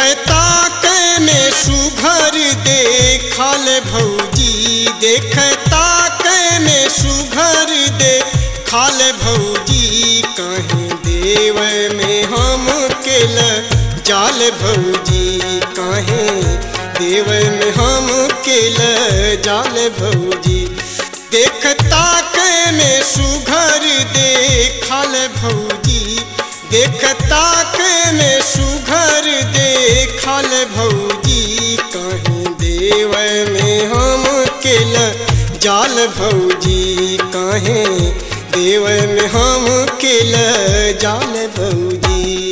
देखता के में सुघर देखल भौजी देखता के में सुघर देखल भौजी कहीं देव में हम केल जाल भौजी कहीं देव में हम केल जाल भौजी देखता के में सुघर देखल भौजी देखता के में सुघर देखल भौजी कहीं देव में हम केल जाल भौजी कहीं देव में हम केल जाल भौजी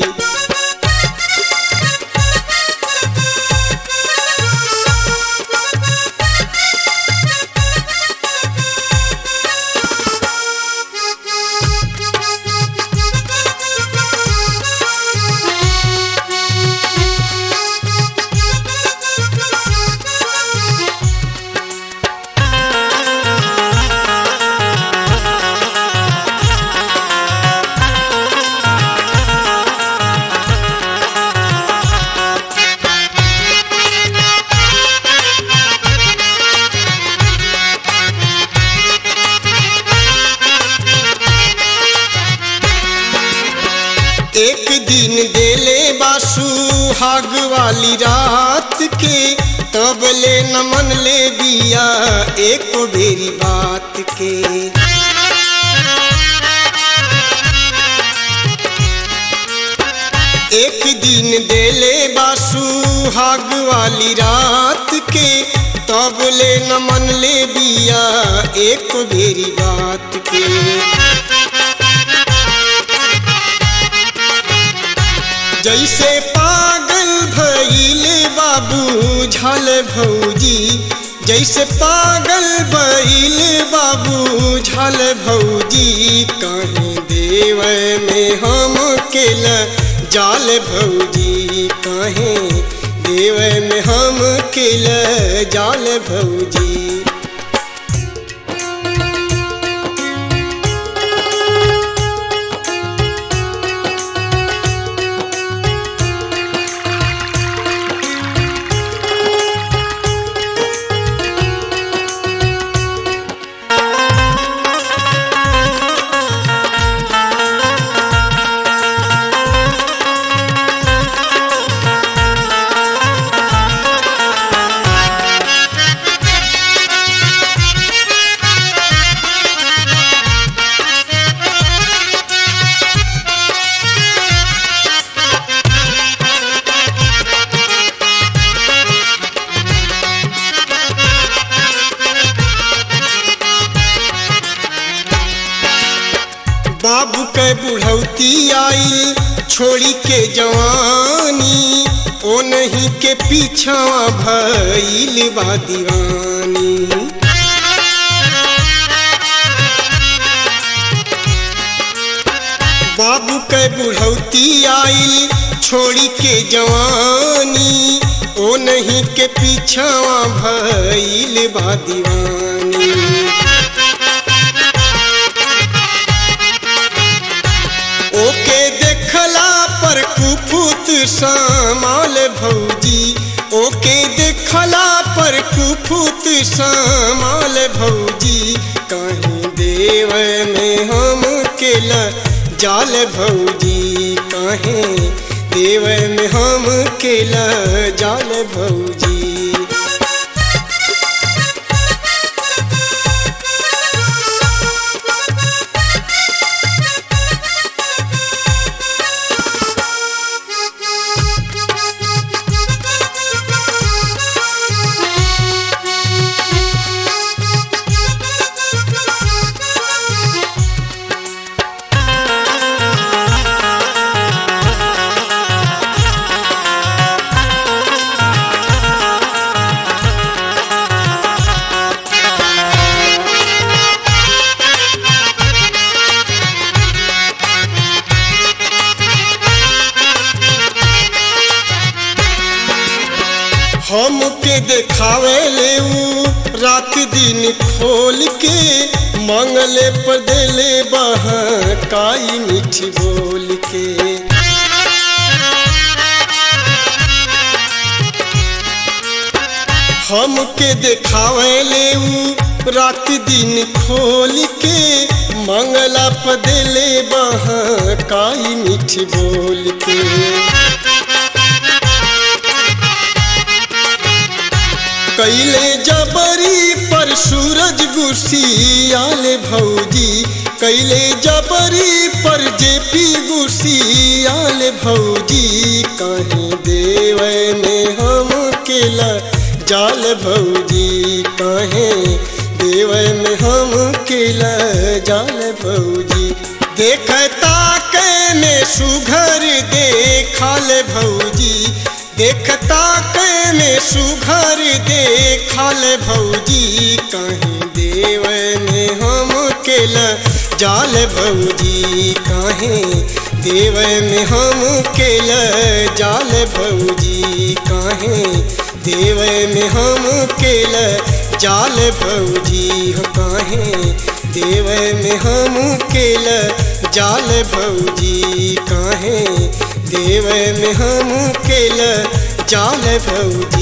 एक दिन देले बासु हाग वाली रात के तब ले न मन ले बिया एक बेरी बात के एक दिन देले बासु हाग वाली रात के तब ले न मन ले बिया एक बेरी बात के जैसे पागल भइल बाबू झल भौजी जैसे पागल भइल बाबू झल भौजी कहीं देव में हम केल जाल भौजी कहीं देव में हम केल जाल भौजी बाबू के बुढ़ौती आई छोड़ी के जवानी ओ नहीं के पीछा भइल बा दीवानी बाबू के बुढ़ौती आई छोड़ी के जवानी ओ नहीं के पीछा भइल बा दीवानी ओके देखला पर कुफुत सामाल भौजी ओके देखला पर कुफुत सामाल भौजी कहीं देव में हम केल जाल भौजी कहीं देव में हम केल जाल भौजी हमके देखावे ले ऊ रात दिन खोल के मंगले पर देले बहकाई मीठी बोल के हमके देखावे ले ऊ रात दिन खोल के मंगला पदेले बहा काई मीठी बोल के कैले जबरी पर सूरज गुसियाल भौजी कैले जबरी पर जेपी गुसियाल भौजी कहीं देव में हम केला जाल भौजी कहीं देव में हम केला जाल भौजी देखता के में सुघर देखल भौजी देखता के में सुघर देखल भौजी कहीं देव में हम केल जाल भौजी कहीं देव में हम केल जाल भौजी कहीं देव में हम केल जाल भौजी हो कहीं देव में हम केल जाल भौजी कहीं देव में हम केल जाल भौजी